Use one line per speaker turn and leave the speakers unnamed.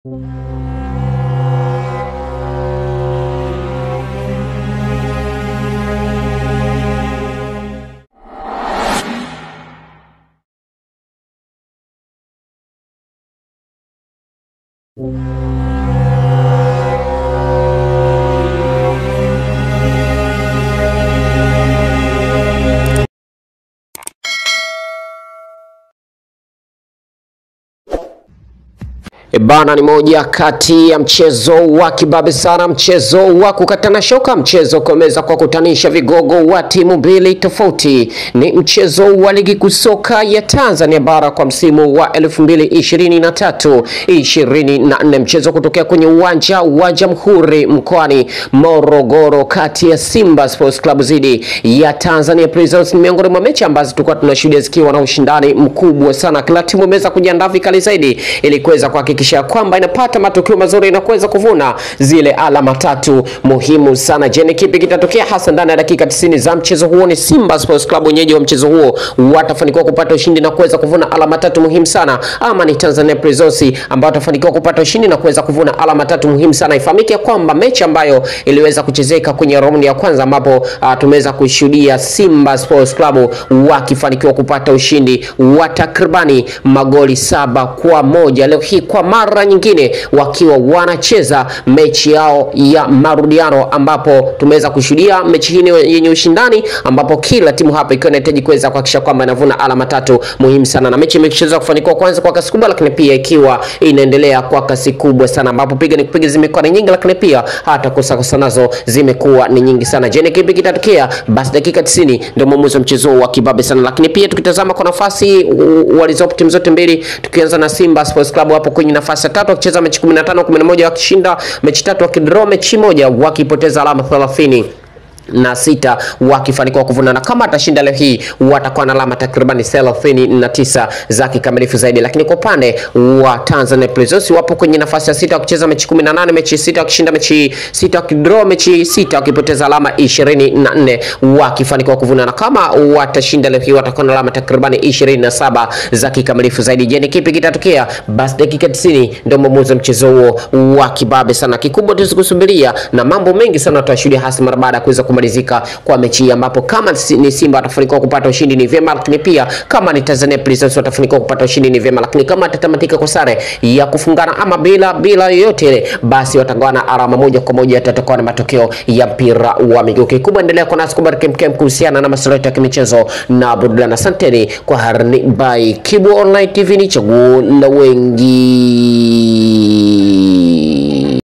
E bana, ni moja kati ya mchezo wa kibabe sana, mchezo wa kukatana shoka, mchezo kuweza kwa kutanisha vigogo wa timu mbili tofauti. Ni mchezo wa ligi kuu soka ya Tanzania bara kwa msimu wa 2023 24, mchezo kutokea kwenye uwanja wa Jamhuri mkoani Morogoro, kati ya Simba Sports Club dhidi ya Tanzania Prisons. Ni miongoni mwa mechi ambazo tulikuwa tunashuhudia zikiwa na ushindani mkubwa sana, kila timu imeweza kujiandaa vikali zaidi ili kuweza kuhakikisha kwamba inapata matokeo mazuri na kuweza kuvuna zile alama tatu muhimu sana. Je, ni kipi kitatokea hasa ndani ya dakika 90 za mchezo huo? Ni Simba Sports Club wenyeji wa mchezo huo watafanikiwa kupata ushindi na kuweza kuvuna alama tatu muhimu sana, ama ni Tanzania Prisons ambao watafanikiwa kupata ushindi na kuweza kuvuna alama tatu muhimu sana? Ifahamike kwamba mechi ambayo iliweza kuchezeka kwenye raundi ya kwanza ambapo uh, tumeweza kushuhudia Simba Sports Club wakifanikiwa kupata ushindi wa takribani magoli saba kwa moja. Leo hii kwa mara nyingine wakiwa wanacheza mechi yao ya marudiano, ambapo tumeweza kushuhudia mechi hii yenye ushindani, ambapo kila timu hapa ikiwa inahitaji kuweza kuhakikisha kwamba inavuna alama tatu muhimu sana, na mechi imechezwa kufanikiwa kwanza kwa kasi kubwa, lakini pia ikiwa inaendelea kwa kasi kubwa sana, ambapo piga ni kupiga zimekuwa ni nyingi, lakini pia hata kosa kosa nazo zimekuwa ni nyingi sana. Je, ni kipi kitatokea? Basi dakika 90 ndio mwamuzi wa mchezo wa kibabe sana, lakini pia tukitazama kwa nafasi walizopo timu zote mbili, tukianza na Simba Sports Club hapo kwenye nafasi ya tatu wakicheza mechi 15 11, wakishinda mechi tatu, wakidraw mechi moja, wakipoteza alama 30 na sita wakifanikiwa kuvuna, na kama atashinda leo hii watakuwa na alama takribani thelathini na tisa za kikamilifu zaidi. Lakini kwa upande wa Tanzania Prisons wapo kwenye nafasi ya sita wakicheza mechi 18 mechi sita wakishinda mechi sita wakidraw mechi sita wakipoteza alama ishirini na nne wakifanikiwa kuvuna, na kama watashinda leo hii watakuwa na alama takribani ishirini na saba za kikamilifu zaidi. Je, ni kipi kitatokea? Basi dakika 90 ndio mwamuzi wa mchezo huo wa kibabe sana. Kikubwa tuzikusubiria na mambo mengi sana tutashuhudia hasa mara baada ya kuweza kumalizika kwa mechi hii, ambapo kama ni Simba watafanikiwa kupata ushindi ni vyema, lakini pia kama ni Tanzania Prisons watafanikiwa kupata ushindi ni vyema, lakini kama atatamatika kwa sare ya kufungana ama bila bila yoyote ile, basi watagawana alama moja kwa moja, yatatokuwa na matokeo ya mpira wa miguu. Kikubwa endelea kwa nasi kubariki mkem kuhusiana na masuala ya kimichezo na burudani. Asanteni kwa harni by Kibu Online TV, ni chaguo la wengi.